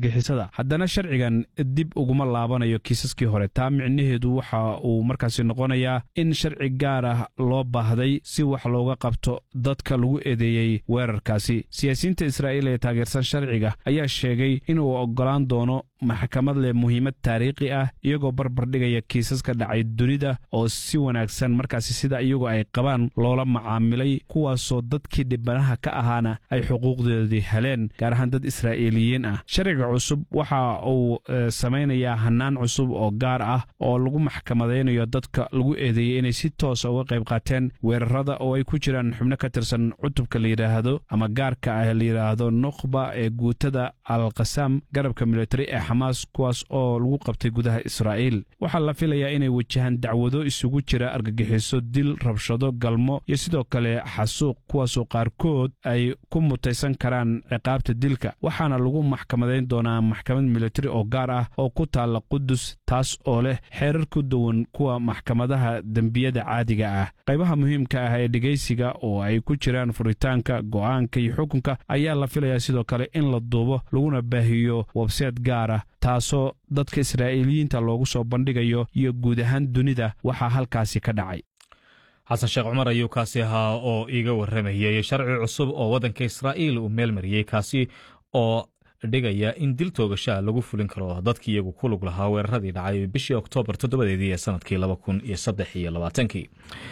argagixisada haddana sharcigan dib uguma laabanayo kiisaskii hore taa micnaheedu waxa uu markaasi noqonayaa in sharci gaar ah loo baahday si wax looga qabto dadka lagu eedeeyey weerarkaasi siyaasiyiinta israa'iil ee taageersan sharciga ayaa sheegay inuu oggolaan doono maxkamad leh muhiimad taariikhi ah iyagoo barbardhigaya kiisaska dhacay dunida oo si wanaagsan markaasi sida iyagu ay qabaan loola macaamilay kuwaasoo dadkii dhibanaha ka ahaana ay xuquuqdoodii heleen gaar ahaan dad israa'iiliyiin ah sharciga cusub waxa uu samaynayaa hannaan cusub oo gaar ah oo lagu maxkamadaynayo dadka lagu eedeeyey inay si toosa uga qayb qaateen weerarada oo ay ku jiraan xubno ka tirsan cutubka la yidhaahdo ama gaarka ah la yidhaahdo nukhba ee guutada alkhasaam garabka militari ee xamaas kuwaas oo lagu qabtay gudaha israa'iil waxaa la filayaa inay wajahaan dacwado isugu jira argagixiso dil rabshado galmo iyo sidoo kale xasuuq kuwaasoo qaarkood ay ku mutaysan karaan ciqaabta dilka waxaana lagu maxkamadayn doonaa maxkamad militari oo gaar ah oo ku taalla qudus taas oo leh xeerar ku duwan kuwa maxkamadaha dembiyada caadiga ah qaybaha muhiimka ah ee dhegaysiga oo ay ku jiraan furitaanka go'aanka iyo xukunka ayaa la filayaa sidoo kale in la duubo laguna baahiyo webseed gaar ah taasoo dadka israa'iiliyiinta loogu soo bandhigayo iyo guud ahaan dunida waxaa halkaasi ka dhacay xasan sheekh cumar ayuu kaasi ahaa oo iiga warramayey sharci cusub oo waddanka israa'iil uu meel mariyey kaasi oo dhigaya in dil toogashaa lagu fulin karo dadkii iyagu ku lug lahaa weeraradii dhacay bishii oktoobar toddobadeedii ee sanadkii laba kun iyo saddex iyo labaatankii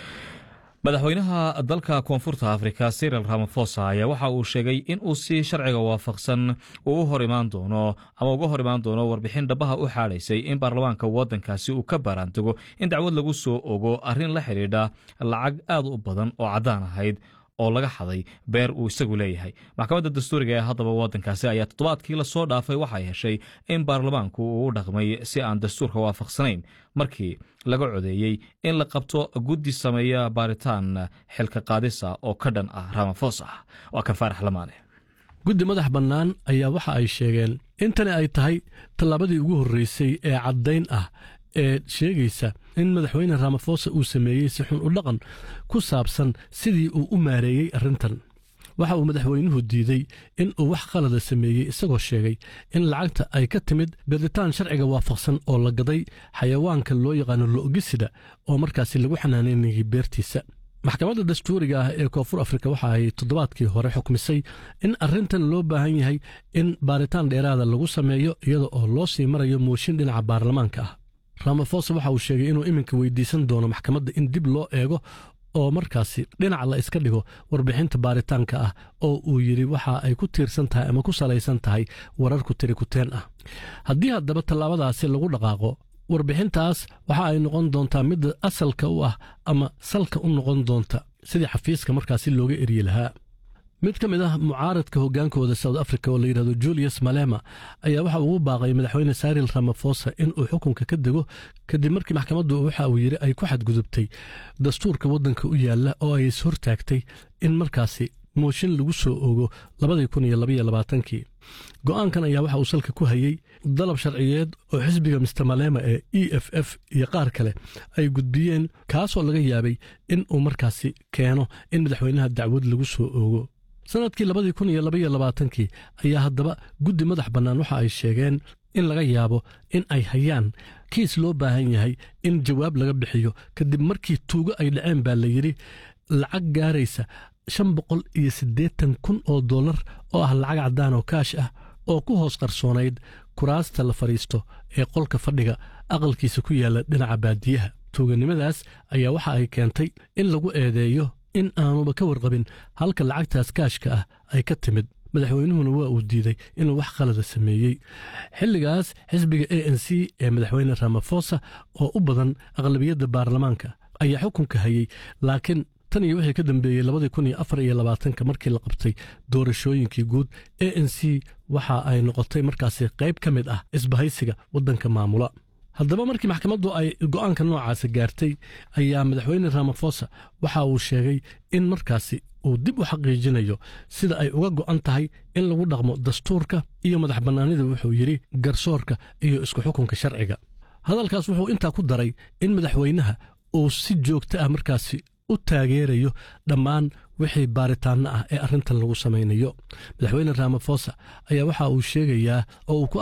madaxweynaha dalka koonfurta afrika siril ramafosa ayaa waxa uu sheegay in uu si sharciga waafaqsan uu u hor imaan doono ama uga hor imaan doono warbixin dhabaha u xaadhaysay in baarlamaanka waddankaasi uu ka baaraantago in dacwad lagu soo ogo arrin la xidhiidha lacag aad u badan oo caddaan ahayd oo laga xaday beer uu isagu leeyahay maxkamadda dastuuriga ee haddaba waddankaasi ayaa toddobaadkii lasoo dhaafay waxay heshay in baarlamaanku uu u dhaqmay si aan dastuurka waafaqsanayn markii laga codeeyey in la qabto guddi sameeya baaritaan xilka qaadisa oo ka dhan ah ramafosa waa kan faarax lamaane guddi madax bannaan ayaa waxa ay sheegeen in tani ay tahay tallaabadii ugu horreysay ee caddayn ah ee sheegaysa in madaxweyne ramafosa uu sameeyey si xun u dhaqan ku saabsan sidii uu u maareeyey arrintan waxa uu madaxweynuhu diidey in uu wax qalada sameeyey isagoo sheegay in lacagta ay ka timid gaditaan sharciga waafaqsan oo la gaday xayawaanka loo yaqaano lo'gisida oo markaasi lagu xanaanaynayay beertiisa maxkamadda dastuuriga ah ee koonfur afrika waxa ay toddobaadkii hore xukmisay in arrintan loo baahan yahay in baaritaan dheeraada lagu sameeyo iyada oo loo sii marayo mooshin dhinaca baarlamaanka ah ramafosa waxa uu sheegay inuu iminka weydiisan doono maxkamadda in dib loo eego oo markaasi dhinac la iska dhigo warbixinta baaritaanka ah oo uu yidhi waxa ay ku tiirsan tahay ama ku salaysan tahay wararku tiri kuteen ah haddii haddaba tallaabadaasi lagu dhaqaaqo warbixintaas waxa ay noqon doontaa midda asalka u ah ama salka u noqon doonta sidii xafiiska markaasi looga eryi lahaa mid ka mid ah mucaaradka hoggaankooda south africa oo la yidhahdo julius malema ayaa waxa ugu baaqay madaxweyne saril ramafosa in uu xukunka ka dego kadib markii maxkamaddu waxa uu yidhi ay ku xadgudubtay dastuurka waddanka u yaalla oo ay is hortaagtay in markaasi mooshin lagu soo ogo labadii kun iyo labaiyo labaatankii go'aankan ayaa waxa uu salka ku hayey dalab sharciyeed oo xisbiga mister malema ee e f f iyo qaar kale ay gudbiyeen kaasoo laga yaabay in uu markaasi keeno in madaxweynaha dacwad lagu soo oogo sannadkii labadii kun iyo labaiyo labaatankii ayaa haddaba guddi madax bannaan waxa ay sheegeen in laga yaabo in ay hayaan kiis loo baahan yahay in jawaab laga bixiyo kadib markii tuugo ay dhaceen baa la yidhi lacag gaaraysa shan boqol iyo siddeetan kun oo dollar oo ah lacag caddaan oo kaash ah oo ku hoos qarsoonayd kuraasta la fadhiisto ee qolka fadhiga aqalkiisa ku yaalla dhinaca baadiyaha tuuganimadaas ayaa waxa ay keentay in lagu eedeeyo in aanuba ka warqabin halka lacagtaas kaashka ah ay ka timid madaxweynuhuna waa uu diiday inuu wax qalada sameeyey xilligaas xisbiga a n c ee madaxweyne ramafosa oo u badan aqlabiyadda baarlamaanka ayaa xukunka hayey laakiin tan iyo wixii ka dambeeyey labadii kun iyo afar iyo labaatanka markii la qabtay doorashooyinkii guud a n c waxa ay noqotay markaasi qayb ka mid ah isbahaysiga waddanka maamula haddaba markii maxkamaddu ay go'aanka noocaasa gaartay ayaa madaxweyne ramafosa waxa uu sheegay in markaasi uu dib u xaqiijinayo sida ay uga go'an tahay in lagu dhaqmo dastuurka iyo madax bannaanida wuxuu yidhi garsoorka iyo isku xukunka sharciga hadalkaas wuxuu intaa ku daray in madaxweynaha uu si joogto ah markaasi u taageerayo dhammaan wixii baaritaanno ah ee arrintan lagu samaynayo madaxweyne ramafosa ayaa waxa uu sheegayaa oo uu ku